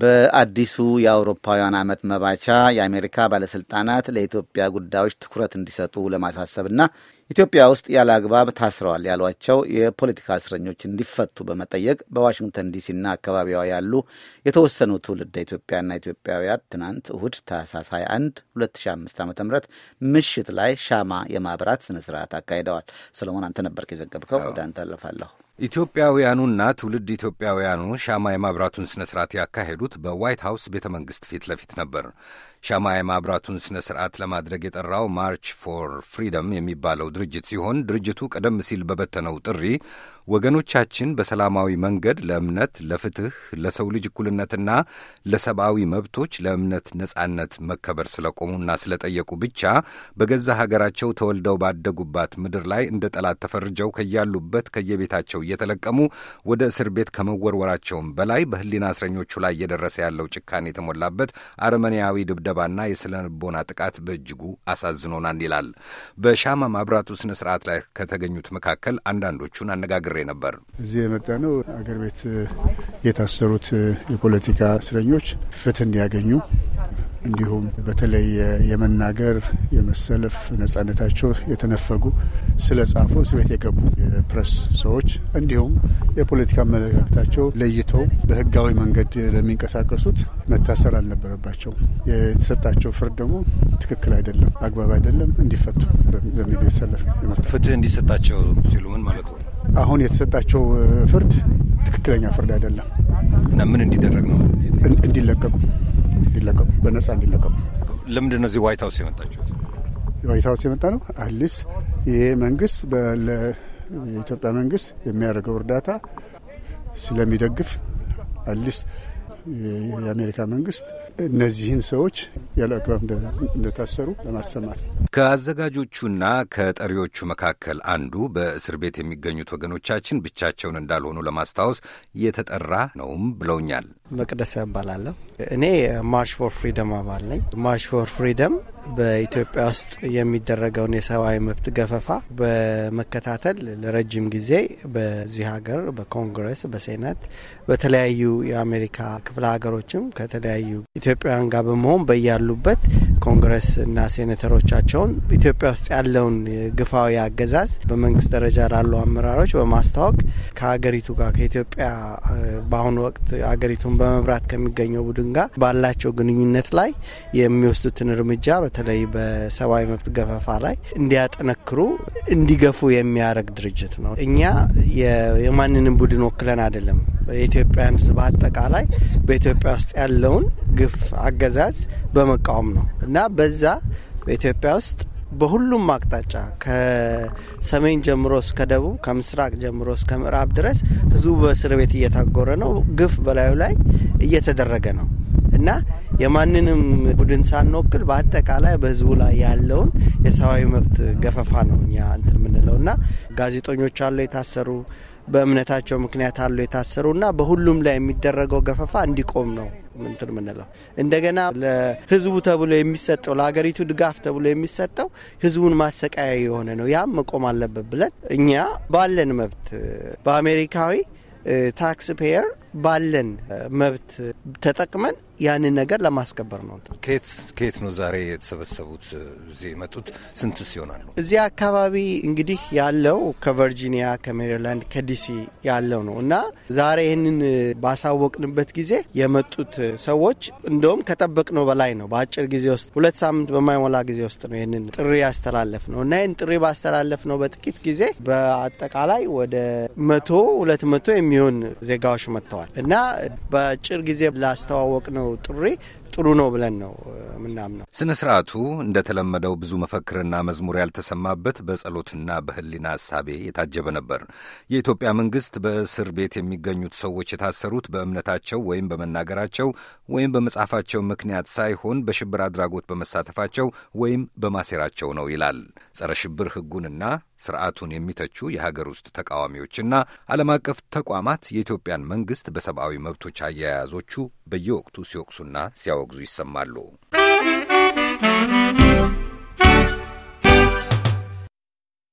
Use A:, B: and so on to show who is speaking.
A: በአዲሱ የአውሮፓውያን ዓመት መባቻ የአሜሪካ ባለሥልጣናት ለኢትዮጵያ ጉዳዮች ትኩረት እንዲሰጡ ለማሳሰብና ኢትዮጵያ ውስጥ ያለ አግባብ ታስረዋል ያሏቸው የፖለቲካ እስረኞች እንዲፈቱ በመጠየቅ በዋሽንግተን ዲሲና አካባቢዋ ያሉ የተወሰኑ ትውልደ ኢትዮጵያና ኢትዮጵያውያን ትናንት እሁድ ታህሳስ 21 2005 ዓ ም ምሽት ላይ ሻማ የማብራት ስነ ስርዓት አካሂደዋል። ሰለሞን አንተ ነበርክ የዘገብከው። ወደ አንተ አለፋለሁ።
B: ኢትዮጵያውያኑና ትውልድ ኢትዮጵያውያኑ ሻማ የማብራቱን ስነ ስርዓት ያካሄዱት በዋይት ሀውስ ቤተ መንግሥት ፊት ለፊት ነበር። ሻማ የማብራቱን ስነ ስርዓት ለማድረግ የጠራው ማርች ፎር ፍሪደም የሚባለው ድርጅት ሲሆን ድርጅቱ ቀደም ሲል በበተነው ጥሪ ወገኖቻችን በሰላማዊ መንገድ ለእምነት፣ ለፍትህ፣ ለሰው ልጅ እኩልነትና ለሰብአዊ መብቶች ለእምነት ነጻነት መከበር ስለቆሙና ስለጠየቁ ብቻ በገዛ ሀገራቸው ተወልደው ባደጉባት ምድር ላይ እንደ ጠላት ተፈርጀው ከያሉበት ከየቤታቸው እየተለቀሙ ወደ እስር ቤት ከመወርወራቸውም በላይ በሕሊና እስረኞቹ ላይ እየደረሰ ያለው ጭካኔ የተሞላበት አረመኔያዊ ድብደባና የስነ ልቦና ጥቃት በእጅጉ አሳዝኖናል ይላል። በሻማ ማብራቱ ስነ ስርዓት ላይ ከተገኙት መካከል አንዳንዶቹን አነጋግሬ ነበር።
C: እዚህ የመጣ ነው አገር ቤት የታሰሩት የፖለቲካ እስረኞች ፍትህ እንዲያገኙ እንዲሁም በተለይ የመናገር የመሰለፍ ነጻነታቸው የተነፈጉ ስለ ጻፉ እስር ቤት የገቡ የፕሬስ ሰዎች እንዲሁም የፖለቲካ አመለካከታቸው ለይተው በህጋዊ መንገድ ለሚንቀሳቀሱት መታሰር አልነበረባቸውም። የተሰጣቸው ፍርድ ደግሞ ትክክል አይደለም፣ አግባብ አይደለም፣ እንዲፈቱ በሚል የተሰለፍ
B: ፍትህ እንዲሰጣቸው ሲሉ ምን ማለት ነው?
C: አሁን የተሰጣቸው ፍርድ ትክክለኛ ፍርድ አይደለም
B: እና ምን እንዲደረግ ነው?
C: እንዲለቀቁ እንዲለቀቁ በነጻ እንዲለቀቁ።
B: ለምንድን ነው እዚህ ዋይት ሀውስ የመጣችሁት?
C: ዋይት ሀውስ የመጣ ነው አትሊስት ይሄ መንግስት የኢትዮጵያ መንግስት የሚያደርገው እርዳታ ስለሚደግፍ አትሊስት የአሜሪካ መንግስት እነዚህን ሰዎች ያለ አግባብ እንደታሰሩ ለማሰማት ነው።
B: ከአዘጋጆቹና ከጠሪዎቹ መካከል አንዱ በእስር ቤት የሚገኙት ወገኖቻችን ብቻቸውን እንዳልሆኑ ለማስታወስ የተጠራ ነውም ብለውኛል።
D: መቅደስ እባላለሁ። እኔ ማርች ፎር ፍሪደም አባል ነኝ። ማርች ፎር ፍሪደም በኢትዮጵያ ውስጥ የሚደረገውን የሰብአዊ መብት ገፈፋ በመከታተል ለረጅም ጊዜ በዚህ ሀገር በኮንግረስ፣ በሴናት፣ በተለያዩ የአሜሪካ ክፍለ ሀገሮችም ከተለያዩ ኢትዮጵያውያን ጋር በመሆን በያሉበት ኮንግረስ እና ሴኔተሮቻቸውን ኢትዮጵያ ውስጥ ያለውን ግፋዊ አገዛዝ በመንግስት ደረጃ ላሉ አመራሮች በማስታወቅ ከሀገሪቱ ጋር ከኢትዮጵያ በአሁኑ ወቅት ሀገሪቱን በመምራት ከሚገኘው ቡድን ጋር ባላቸው ግንኙነት ላይ የሚወስዱትን እርምጃ በተለይ በሰብአዊ መብት ገፈፋ ላይ እንዲያጠነክሩ እንዲገፉ የሚያደርግ ድርጅት ነው። እኛ የማንንም ቡድን ወክለን አይደለም። የኢትዮጵያን ሕዝብ አጠቃላይ በኢትዮጵያ ውስጥ ያለውን ግፍ አገዛዝ በመቃወም ነው እና በዛ በኢትዮጵያ ውስጥ በሁሉም አቅጣጫ ከሰሜን ጀምሮ እስከ ደቡብ ከምስራቅ ጀምሮ እስከ ምዕራብ ድረስ ህዝቡ በእስር ቤት እየታጎረ ነው። ግፍ በላዩ ላይ እየተደረገ ነው እና የማንንም ቡድን ሳንወክል በአጠቃላይ በህዝቡ ላይ ያለውን የሰብአዊ መብት ገፈፋ ነው እኛ እንትን የምንለው እና ጋዜጠኞች አሉ የታሰሩ በእምነታቸው ምክንያት አሉ የታሰሩ እና በሁሉም ላይ የሚደረገው ገፈፋ እንዲቆም ነው ምንትን ምንለው። እንደገና ለህዝቡ ተብሎ የሚሰጠው ለሀገሪቱ ድጋፍ ተብሎ የሚሰጠው ህዝቡን ማሰቃያ የሆነ ነው። ያም መቆም አለበት ብለን እኛ ባለን መብት በአሜሪካዊ ታክስ ፔየር ባለን መብት ተጠቅመን ያንን ነገር ለማስከበር ነው።
B: ከየት ከየት ነው ዛሬ የተሰበሰቡት? እዚህ የመጡት ስንትስ ይሆናሉ?
D: እዚህ አካባቢ እንግዲህ ያለው ከቨርጂኒያ፣ ከሜሪላንድ፣ ከዲሲ ያለው ነው እና ዛሬ ይህንን ባሳወቅንበት ጊዜ የመጡት ሰዎች እንደውም ከጠበቅነው በላይ ነው። በአጭር ጊዜ ውስጥ ሁለት ሳምንት በማይሞላ ጊዜ ውስጥ ነው ይህንን ጥሪ ያስተላለፍ ነው እና ይህን ጥሪ ባስተላለፍ ነው በጥቂት ጊዜ በአጠቃላይ ወደ መቶ ሁለት መቶ የሚሆን ዜጋዎች መጥተዋል እና በአጭር ጊዜ ላስተዋወቅ ነው ጥሪ ጥሩ ነው ብለን ነው ምናምነው።
B: ስነ ስርዓቱ እንደተለመደው ብዙ መፈክርና መዝሙር ያልተሰማበት በጸሎትና በሕሊና እሳቤ የታጀበ ነበር። የኢትዮጵያ መንግስት በእስር ቤት የሚገኙት ሰዎች የታሰሩት በእምነታቸው ወይም በመናገራቸው ወይም በመጻፋቸው ምክንያት ሳይሆን በሽብር አድራጎት በመሳተፋቸው ወይም በማሴራቸው ነው ይላል። ጸረ ሽብር ሕጉንና ስርዓቱን የሚተቹ የሀገር ውስጥ ተቃዋሚዎችና ዓለም አቀፍ ተቋማት የኢትዮጵያን መንግስት በሰብአዊ መብቶች አያያዞቹ በየወቅቱ ሲወቅሱና ሲያወግዙ ይሰማሉ።